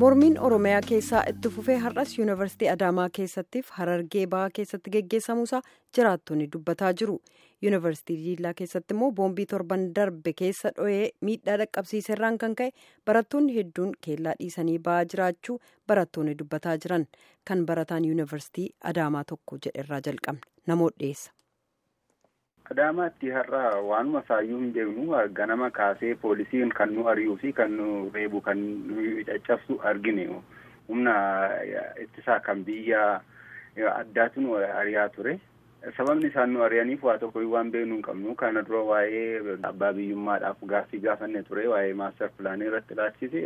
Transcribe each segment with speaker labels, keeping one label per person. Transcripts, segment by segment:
Speaker 1: mormiin oromiyaa keessaa itti fufee har'as yuunivarsiitii adaamaa keessattiif harargee bahaa keessatti geggeessamuusaa jiraattonni dubbataa jiru yuunivarsiitii diillaa keessatti immoo boombii torban darbe keessa dho'ee miidhaa dhaqqabsiiserraan kan ka'e barattoonni hedduun keellaa dhiisanii ba'aa jiraachuu barattoonni dubbataa jiran kan barataan yuunivarsiitii adaamaa tokko jedherraa jalqabne namoota dhiyeessa.
Speaker 2: Adaamaatti har'a waanuma saayyuu hin beeknu ganama kaasee poolisiin kan nu ari'uu fi kan nu reebu kan nu caccabsu argine humna ittisaa kan biyya addaatu nu ari'aa ture. Sababni isaan nu ari'aniif waa tokko waan beeknu hin qabnu kana dura waa'ee abbaa biyyummaadhaaf gaaffii gaafanne ture waa'ee maaster pilaanii irratti ilaalchise.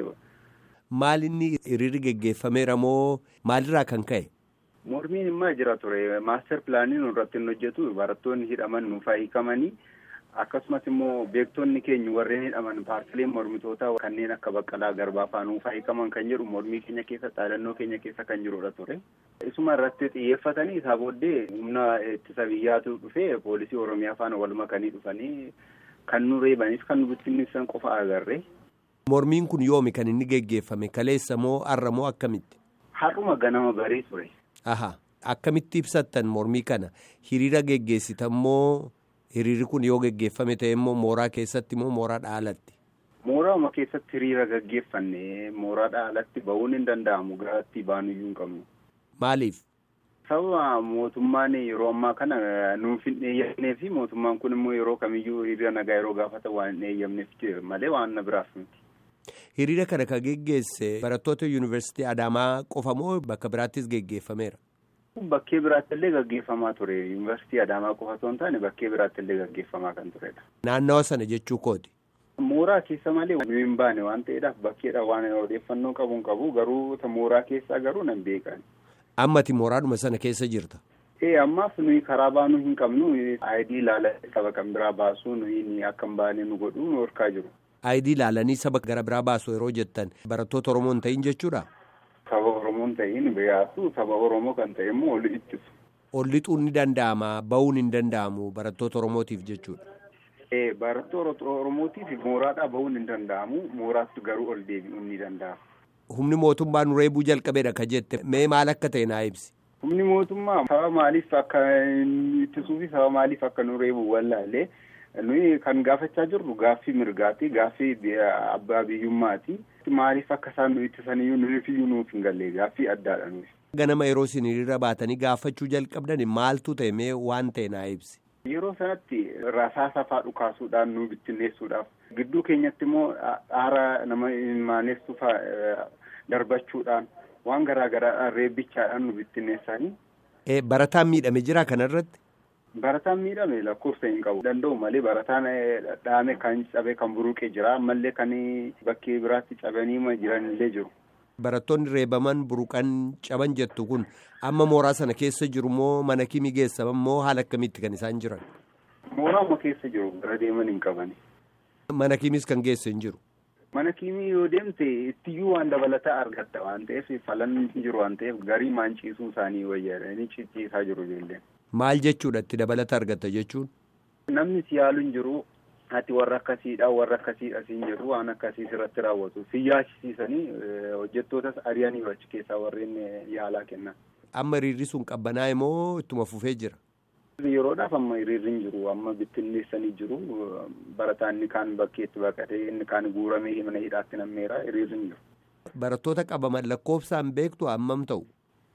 Speaker 3: Maal inni hiriirri geggeeffameera moo maalirraa kan ka'e?
Speaker 2: Mormiin immoo jira ture maaster pilaanii irratti hin hojjetu barattoonni hidhaman nuuf hiikamanii akkasumas immoo beektonni keenya warreen hidhaman paartileen mormitootaa kanneen akka baqqalaa garbaa fa'aa nuuf hiikaman kan jedhu mormii keenya keessa dhaadannoo keenya keessa kan jirudha ture. Isuma irratti xiyyeeffatanii isaa booddee humna ittisa biyyaatu dhufee poolisii oromiyaa faana wal makanii dhufanii kan nu reebanis kan nu bittinneessan qofa agarre.
Speaker 3: Mormiin kun yoomi kan inni geggeeffame kaleessa moo har'a moo akkamitti?
Speaker 2: Har'uma ganama barii ture.
Speaker 3: Aha akkamitti ibsattan mormii kana hiriira geggeessitan moo hiriirri kun yoo geggeeffame ta'e immoo mooraa keessatti moo mooraa dhaalatti?
Speaker 2: Mooraama keessatti hiriira geggeeffanne mooraa dhaalatti ba'uun hin danda'amu garatti baanuyyuu hin qabnu.
Speaker 3: Maaliif?
Speaker 2: Sababa mootummaan yeroo ammaa kana nuuf hin eeyyamnee fi mootummaan kun immoo yeroo kamiyyuu hiriira nagaa yeroo gaafatan waan hin eeyyamneef malee waan na biraaf miti.
Speaker 3: Hiriira kana kan geggeesse barattoota yuunivarsiitii Adaamaa qofa moo bakka biraattis geggeeffameera?
Speaker 2: Bakkee biraatti illee gaggeeffamaa ture. Yuunivarsiitii Adaamaa qofa osoo hin taane bakkee biraatti illee gaggeeffamaa kan turedha.
Speaker 3: Naannawa sana jechuu kooti?
Speaker 2: Mooraa keessa malee nu hin baane waan ta'eedhaaf bakkeedha waan odeeffannoo qabu hin qabu garuu mooraa keessaa garuu nan beekan.
Speaker 3: Ammati mooraadhuma sana keessa jirta?
Speaker 2: Ee ammaaf nuyi karaa baanuu hin qabnu ayidii ilaala saba kan biraa baasuu nuyi akka hin baane nu godhu nu horkaa jiru.
Speaker 3: Ayidii ilaalanii saba gara biraa baasu yeroo jettan barattoota Oromoo hin ta'in jechuudha?
Speaker 2: Saba Oromoo hin ta'in biyyaatu saba Oromoo kan ta'e immoo ol ittisu.
Speaker 3: Ol lixuun ni danda'ama bahuun hin danda'amu barattoota Oromootiif jechuudha.
Speaker 2: Ee barattoota Oromootiif mooraadhaa bahuun hin danda'amu mooraatti garuu ol deebi'uun ni danda'ama.
Speaker 3: Humni mootummaa nu reebuu jalqabeedha ka jette mee maal akka ta'e naa ibsi.
Speaker 2: Humni mootummaa saba maaliif akka ittisuu fi saba maaliif akka nu reebu wallaalee. nuyi kan gaafachaa jirru gaaffii mirgaati gaaffii abbaa biyyummaati maaliif akka isaan nu ittisaniyyuu nuyifiyyuu nuuf hin galle gaaffii addaadha nuyi.
Speaker 3: ganama yeroo isin hiriira baatanii gaafachuu jalqabdan maaltu ta'e mee waan ta'e naa ibsi.
Speaker 2: yeroo sanatti rasaasa faa dhukaasuudhaan nu bittinneessuudhaaf gidduu keenyatti immoo dhaara nama maanessu faa darbachuudhaan waan garaa garaa reebbichaadhaan nu bittinneessanii.
Speaker 3: barataan miidhame jira kanarratti.
Speaker 2: Barataan miidhame lakkoofsa hin qabu danda'u malee barataan dhaame kan cabe kan buruqee jira ammallee kan bakkee biraatti cabanii jiran illee jiru.
Speaker 3: Barattoonni reebaman buruqan caban jettu kun amma mooraa sana keessa jiru moo mana kimii geessaman moo haala akkamiitti kan isaan jiran?
Speaker 2: Mooraama keessa jiru gara deeman hin qabani.
Speaker 3: Mana kimiis kan geesse hin jiru.
Speaker 2: Mana kimii yoo deemte ittiyyuu waan dabalataa argatta waan ta'eef falan jiru waan ta'eef garii maanciisuu isaanii wayyaadha cicciisaa jiru ijoolleen.
Speaker 3: Maal jechuudha itti dabalata argatta jechuun?
Speaker 2: Namni si yaalu hin jiru ati warra akkasiidha warra akkasiidha siin jedhu waan akkasii irratti raawwatu si yaachisiisanii hojjettootas ari'anii achi keessaa warreen yaalaa kennan.
Speaker 3: Amma hiriirri sun qabbanaa'e moo ittuma fufee jira?
Speaker 2: Yeroodhaaf amma hiriirri hin jiru amma bittinneessanii jiru barataan inni kaan bakkeetti baqatee inni kaan guuramee mana hidhaatti nammeera hiriirri hin jiru.
Speaker 3: Barattoota qabaman lakkoofsaan beektu hammam ta'u?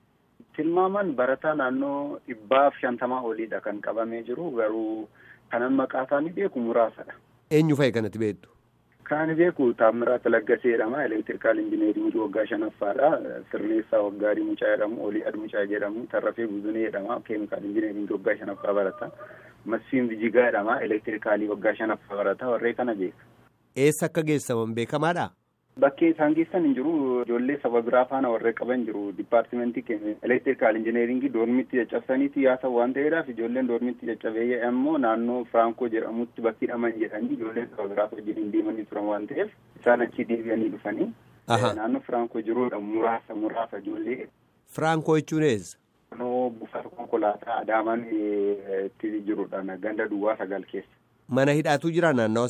Speaker 2: Tilmaaman barataa naannoo dhibbaaf shantamaa oliidha kan qabamee jiru garuu kanan maqaa isaanii beeku muraasadha.
Speaker 3: Eenyu fa'i kanatti beektu?
Speaker 2: Kan beeku Taammiraat Laggasee jedhama. Elektirikaal Injineeringii waggaa shanaffaadha. Sirneessaa Waggaarii Mucaa jedhamu. Olii Admucaa jedhamu. Tarrafee Buzunee jedhama. Keemikaal Injineeringii waggaa shanaffaa barata. Masfiin Bijigaa jedhama. Elektirikaalii waggaa shanaffaa barata. Warree kana beeka.
Speaker 3: Eessa akka geessaman beekamaadha?
Speaker 2: Bakkee isaan geessan hin jiru ijoollee saba biraa faana warree qaban jiru dipaartimentii keenya elektirikaal injineeringii doormitti caccabsaniiti yaasan waan ta'eedhaaf ijoolleen doormitti caccabee immoo naannoo firankoo jedhamutti bakki hidhaman jedhanii ijoolleen saba biraas wajjin deemanii turan waan ta'eef isaan achi deebi'anii dhufanii naannoo firankoo jiruudha muraasa muraasa ijoollee.
Speaker 3: Firankoo jechuun eessa?
Speaker 2: Naannoo buufata konkolaataa Adaamaan itti jirudha ganda duwwaa sagal keessa.
Speaker 3: Mana hidhaatu jira naannawa sana?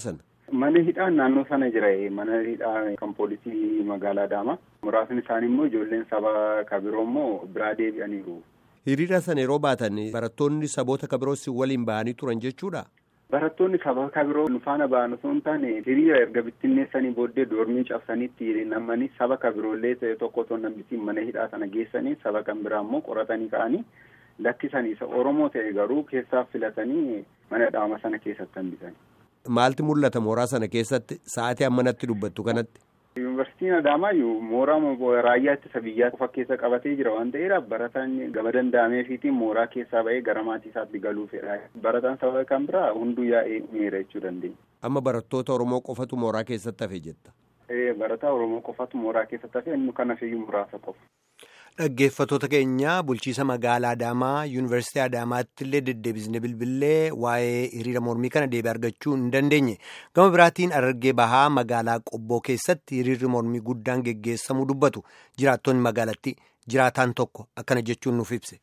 Speaker 2: Mana hidhaan naannoo sana jira mana hidhaa kan poolisii magaalaa Adaamaa. Muraasni isaanii immoo ijoolleen saba kabiroo immoo biraa deebi'aniiru.
Speaker 3: Hiriira sana yeroo baatan barattoonni saboota kabiroos waliin bahanii turan jechuudha.
Speaker 2: Barattoonni saba kabiroo nu faana ba'an osoo hin taane hiriira erga bittinneessanii booddee doormii cabsaniitti namanii saba kabiroollee ta'e tokko otoo nambisiin mana hidhaa sana geessanii saba kan biraa immoo qoratanii ka'anii lakkisanii isa Oromoo ta'e garuu keessaa filatanii mana hidhaa sana keessatti hambisanii.
Speaker 3: Maalti mul'ata mooraa sana keessatti sa'aatii ammanatti dubbattu kanatti?
Speaker 2: Yuunivarsiitiin Adaamaa mooraa raayyaa ittisa biyyaa qofa keessa qabatee jira waan ta'eedhaaf barataan gama danda'ameefiitiin mooraa keessaa ba'ee gara maatii isaatti galuu fedha. Barataan saba kan biraa hunduu yaa'ee miira jechuu dandeenya.
Speaker 3: Amma barattoota Oromoo qofatu mooraa keessatti hafe jetta?
Speaker 2: Barataa Oromoo qofatu mooraa keessatti hafe inni kan hafe muraasa qofa.
Speaker 4: Dhaggeeffattoota keenya bulchiisa magaalaa Adaamaa Yuunivarsiitii Adaamaatti illee deddeebisne bilbilee waa'ee hiriira mormii kana deebii argachuu hin dandeenye. Gama biraatiin Harargee Bahaa magaalaa Qobboo keessatti hiriirri mormii guddaan geggeessamuu dubbatu jiraattonni magaalatti jiraataan tokko akkana jechuun nuuf ibse.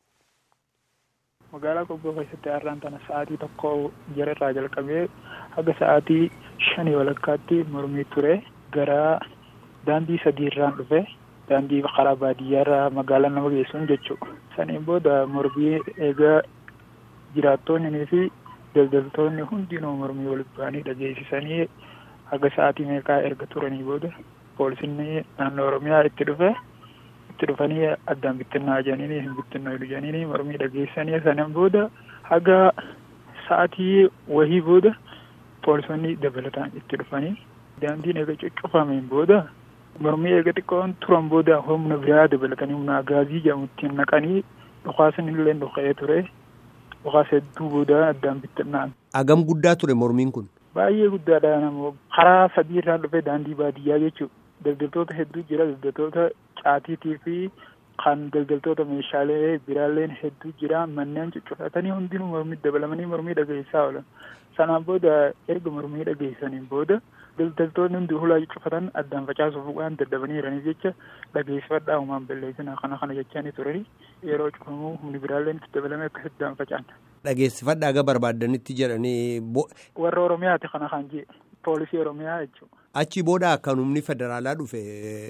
Speaker 5: Magaalaa Qobboo keessatti har'aan tana sa'aatii tokko jara irraa jalqabee haga sa'aatii shanii walakkaatti mormii ture gara daandii sadii irraan dhufe. daandii karaa baadiyyaarraa magaalaa nama geessuun jechuudha. Saniin booda mormii eegaa jiraattonnii fi daldaltoonni hundinuu mormii walitti ba'anii dhageessisanii haga sa'aatii meeqaa erga turanii booda poolisiin naannoo Oromiyaa itti dhufe itti dhufanii addaan bittinnaa jedhanii hin bittinnaa jedhanii mormii dhageessanii saniin booda haga sa'aatii wahii booda poolisonni dabalataan itti dhufanii daandiin eega cuccufameen booda mormii eega xiqqoon turan booda humna biraa dabalatanii humna agaazii jedhamutti naqanii dhukaasni illee dhuka'ee ture dhukaasa hedduu booda addaan bittinnaan.
Speaker 3: Agam guddaa ture mormiin kun?
Speaker 5: Baay'ee guddaadha namoo karaa sadii irraa dhufe daandii baadiyyaa jechuudha. Daldaltoota hedduu jira daldaltoota caatiitii fi kan daldaltoota meeshaalee biraalleen hedduu jira manneen cuccufatanii hundinuu mormii dabalamanii mormii dhageessaa oolan. Sanaan booda erga mormii dhageessaniin booda daldaltoonni hundi hulaa cuccufatan addaan facaasuuf waan daddabanii jiraniif jecha dhageessifadhaa uumaan balleessina kana kana jechanii turanii yeroo cufamuu humni biraalleen itti dabalamee akka addaan facaan.
Speaker 3: Dhageessifadhaa aga barbaaddanitti jedhanii.
Speaker 5: Warra Oromiyaati kana kan jee poolisii Oromiyaa jechuudha.
Speaker 3: Achi booda kan humni federaalaa dhufe.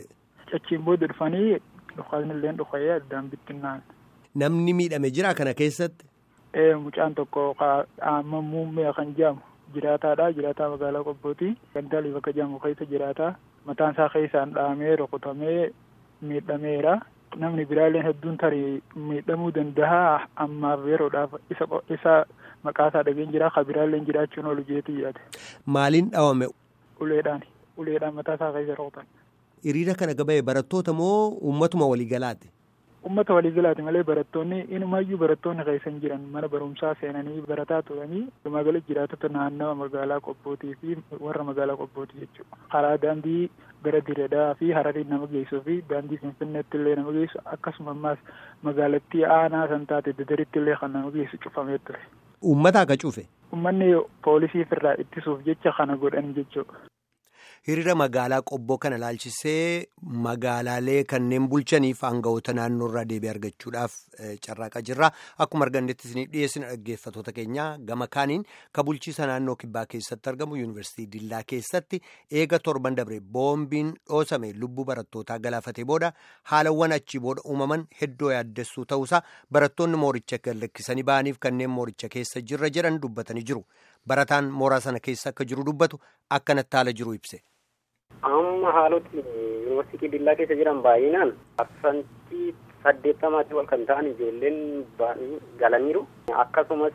Speaker 5: Achiin booda dhufanii dhukaasni illee dhuka'ee addaan bittinnaan.
Speaker 3: Namni miidhame jira kana keessatti.
Speaker 5: Ee mucaan tokko amma muummee kan jedhamu jiraataadha jiraataa magaalaa Qobbooti gandaalii bakka jedhamu keessa jiraataa mataan isaa keessaan dhahamee rukutamee miidhameera namni biraalleen hedduun tarii miidhamuu danda'a ammaaf yeroodhaaf isa isa maqaasaa dhageen jira ka biraalleen jiraachuun oolu jeetu jiraate.
Speaker 3: Maaliin dhawame?
Speaker 5: Uleedhaan uleedhaan mataa isaa keessa rukutan.
Speaker 3: Hiriira kana gabaa'e barattoota moo uummatuma waliigalaati?
Speaker 5: Uummata waliigalaati malee barattoonni inumaayyuu barattoonni keessan jiran mana barumsaa seenanii barataa turanii magaalaa jiraatota naannawa magaalaa qobbootii fi warra magaalaa qobbootii jechuudha. Karaa daandii gara diredaa fi hararii nama geessuu fi daandii finfinneetti illee nama geessu akkasuma ammaas magaalattii aanaa san taate dadaritti illee kan nama geessu cufamee ture.
Speaker 3: Uummata akka cufe?
Speaker 5: Uummanni poolisiif irraa ittisuuf jecha kana godhan jechuudha.
Speaker 4: Hiriira magaalaa qobboo kana laalchisee magaalaalee kanneen bulchaniif aangawoota naannoo irraa deebii argachuudhaaf carraaqaa jirra. Akkuma argannetti isiniif dhiyeessina dhaggeeffatoota keenya gama kaaniin ka bulchiisa naannoo kibbaa keessatti argamu yuunivarsiitii Dillaa keessatti eega torban dabre boombiin dhoosame lubbuu barattootaa galaafatee booda haalawwan achii booda uumaman hedduu yaaddessuu ta'uusaa barattoonni mooricha gallakkisanii ba'aniif kanneen mooricha keessa jirra jedhan dubbatanii jiru. Barataan mooraa sana keessa akka jiru dubbatu akkanatti haala jiru ibse.
Speaker 6: Amma haaloti yuunivarsiitii Dillaa keessa jiran baay'inaan parsantii saddeettamaatii ol kan ta'an ijoolleen galaniiru. Akkasumas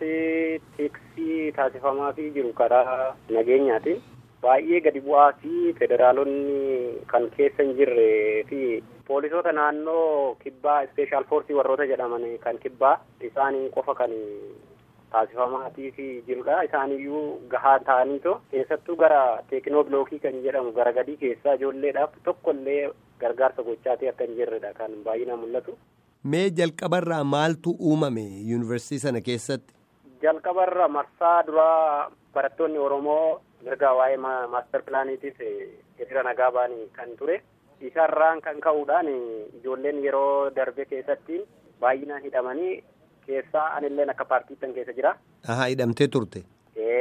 Speaker 6: teeksii taasifamaafii jiru karaa nageenyaatiin baay'ee gadi bu'aa fi federaalonni kan keessa hin jirree fi poolisoota naannoo kibbaa ispeeshaal foorsii warroota jedhaman kan kibbaa isaanii qofa kan taasifamaatii fi jirudha. Isaaniyyuu gahaa ta'aniitoo keessattuu gara teekinoolookii kan jedhamu gara gadii keessaa ijoolleedhaaf tokkollee gargaarsa gochaatee akka hin jirredha kan baay'inaan mul'atu.
Speaker 3: Mee jalqabarraa maaltu uumame yuunivarsiitii sana keessatti?
Speaker 6: Jalqabarra marsaa duraa barattoonni Oromoo mirga waa'ee maaster pilaaniitiif hiriira nagaa ba'anii kan ture. Isarraan kan ka'uudhaan ijoolleen yeroo darbe keessatti baay'inaan hidhamanii keessaa anilleen akka paartiittan keessa jira.
Speaker 3: Ahaa hidhamtee turte.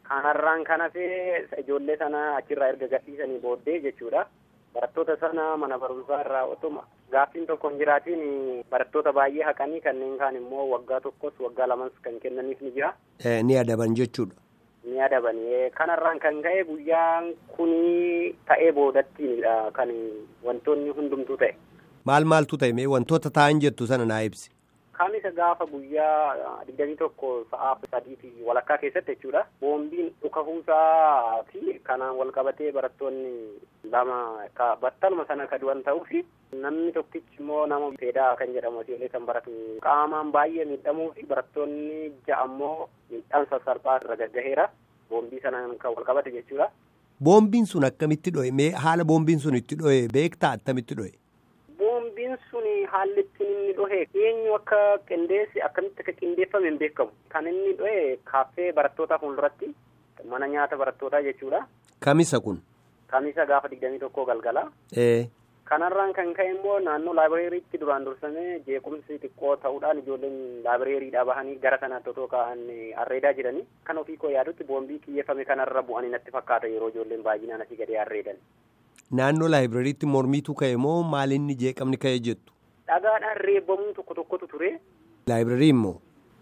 Speaker 6: Kanarraan kan hafee ijoollee sana achirraa erga gadhiisanii booddee jechuudha. Barattoota sana mana barumsaa irraa otuma gaaffiin tokko hin jiraatiin barattoota baay'ee haqanii kanneen kaan immoo waggaa tokkos waggaa lamas kan kennaniif ni jira.
Speaker 4: Ni adaban jechuudha.
Speaker 6: Ni adaban. Kanarraan kan ka'e guyyaan kuni ta'ee boodattiinidha kan wantoonni hundumtuu ta'e.
Speaker 4: Maal maaltu ta'e mee wantoota ta'an jettu sana naa ibsi.
Speaker 6: Kamisa gaafa guyyaa digdamii tokko sa'aa sadiifi walakkaa keessatti jechuudha. Boombiin dhukahuusaa fi kanaan wal qabatee barattoonni lama battaluma sana ka du'an ta'uu fi namni tokkichi immoo nama feedaa kan jedhamu ijoollee kan baratu qaamaan baay'ee miidhamuu fi barattoonni ja'a immoo miidhaan sassalphaa irra gaggaheera. Boombii sanaan kan wal qabate jechuudha.
Speaker 4: Boombiin sun akkamitti dho'e mee haala boombiin sun itti dho'e beektaa attamitti dho'e?
Speaker 6: Boombiin sun haalli ittiin inni dhohe eenyu akka qindeessi akkamitti akka qindeeffame hin beekamu. Kan inni dhohe kaaffee barattootaa fuulduratti mana nyaata barattootaa jechuudha.
Speaker 4: Kamisa kun?
Speaker 6: Kamisa gaafa digdamii tokkoo galgala.
Speaker 4: Ee.
Speaker 6: Kanarraan kan ka'e immoo naannoo laabireeriitti duraan dursamee jeequmsi xiqqoo ta'uudhaan ijoolleen laabireeriidhaa bahanii gara sanaatti otoo ka'an arreedaa jiranii kan ofii koo yaadutti boombii kiyyeeffame kanarra bu'anii natti fakkaata yeroo ijoolleen baay'inaan asii gadee arreedan.
Speaker 4: Naannoo laayibireeriitti mormiitu ka'e moo maalinni jeeqamni ka'e jettu?
Speaker 6: Dhagaadhaan reebbamuun tokko tokkotu ture.
Speaker 4: Laayibireerii immoo?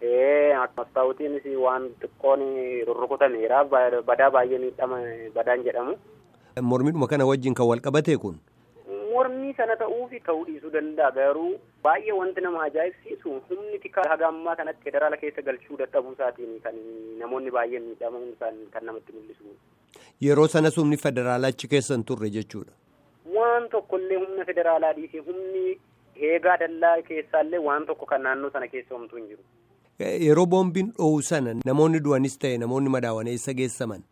Speaker 6: Ee mastaawutiinis waan xiqqoon rurrukutameera badaa baay'ee miidhama badaan jedhamu.
Speaker 4: Mormiidhuma kana wajjin kan wal qabatee kun?
Speaker 6: Mormii sana ta'uu fi ta'uu dhiisuu danda'a garuu baay'ee wanti nama ajaa'ibsiisu humni xiqqaa haga ammaa kanatti federaala keessa galchuu dadhabuu isaatiin kan namoonni baay'een miidhamuun isaan kan namatti mul'isu.
Speaker 4: Yeroo sanas humni federaalaa achi keessa hin turre jechuudha.
Speaker 6: Waan tokkollee humna federaalaa dhiisee humni eegaa dallaa keessaallee waan tokko kan naannoo sana keessa homtuu hin jiru.
Speaker 4: Yeroo boombiin dho'u sana namoonni du'anis ta'e namoonni madaawan eessa geessaman?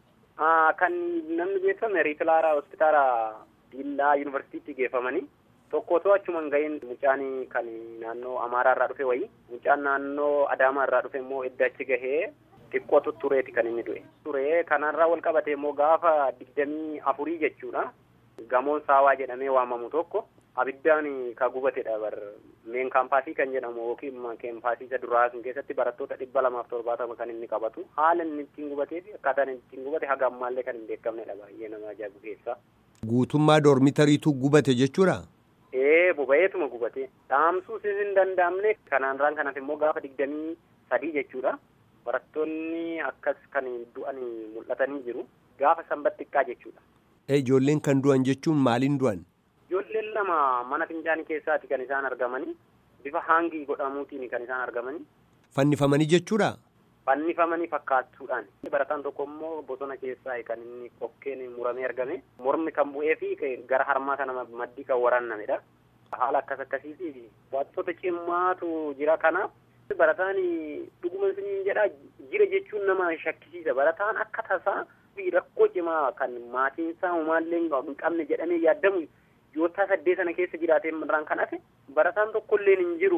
Speaker 6: Kan namni geeffame riifilaaraa hospitaala Diillaa yuunivarsiitiitti geeffamanii tokko otoo achumaan ga'een mucaan kan naannoo Amaaraa irraa dhufe wayii mucaan naannoo Adaamaa irraa dhufe immoo edda achi gahee xiqqootu tureeti kan inni du'e. Ture kanarraa wal qabate immoo gaafa digdamii afurii jechuudha. Gamoon saawaa jedhamee waamamu tokko abiddaan ka gubatedha bar meen kaampaasii kan jedhamu yookiin kaampaasii isa duraa sun keessatti barattoota dhibba lamaaf torbaatama kan inni qabatu haala inni ittiin gubatee fi akkaataan inni ittiin gubate haga ammaallee kan hin beekamnedha baay'ee nama ajaa'ibu keessa.
Speaker 4: Guutummaa doormitariitu gubate jechuudha?
Speaker 6: Ee boba'eetuma gubate dhaamsuus hin danda'amne kanaanraan kanaaf immoo gaafa digdamii sadii jechuudha. Barattoonni akkas kan du'an mul'atanii jiru gaafa sanbat xiqqaa jechuudha.
Speaker 4: Ijoolleen kan du'an jechuun maaliin du'an?
Speaker 6: Ijoolleen lama mana fincaanii keessaati kan isaan argamanii bifa haangii godhamuutiin kan isaan argamanii.
Speaker 4: Fannifamanii jechuudha?
Speaker 6: Fannifamanii fakkaattuudhaan. Barataan tokko immoo bosona keessaa kan inni qoqqeen muramee argame mormi kan bu'ee fi gara harmaa kana maddii kan waraannamedha. Haala akkas akkasiiti wantoota cimmaatu jira kanaaf barataan dhuguma isin jedha jira jechuun nama shakkisiisa barataan akka tasaa rakkoo cimaa kan maatiinsaa homaallee hin qabne jedhamee yaadamu yoo tasaddee sana keessa jiraatee irraan kan hafe barataan tokkollee hin jiru.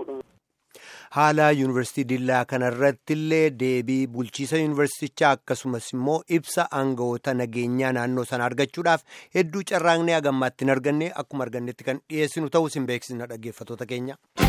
Speaker 4: Haala yuunivarsiitii Dillaa kanarratti illee deebii bulchiisa yuunivarsiitichaa akkasumas immoo ibsa aangawoota nageenyaa naannoo sana argachuudhaaf hedduu carraaqnee hagammaatti hin arganne akkuma argannetti kan dhiyeessinu ta'uu isin beeksisna dhaggeeffatoota keenya.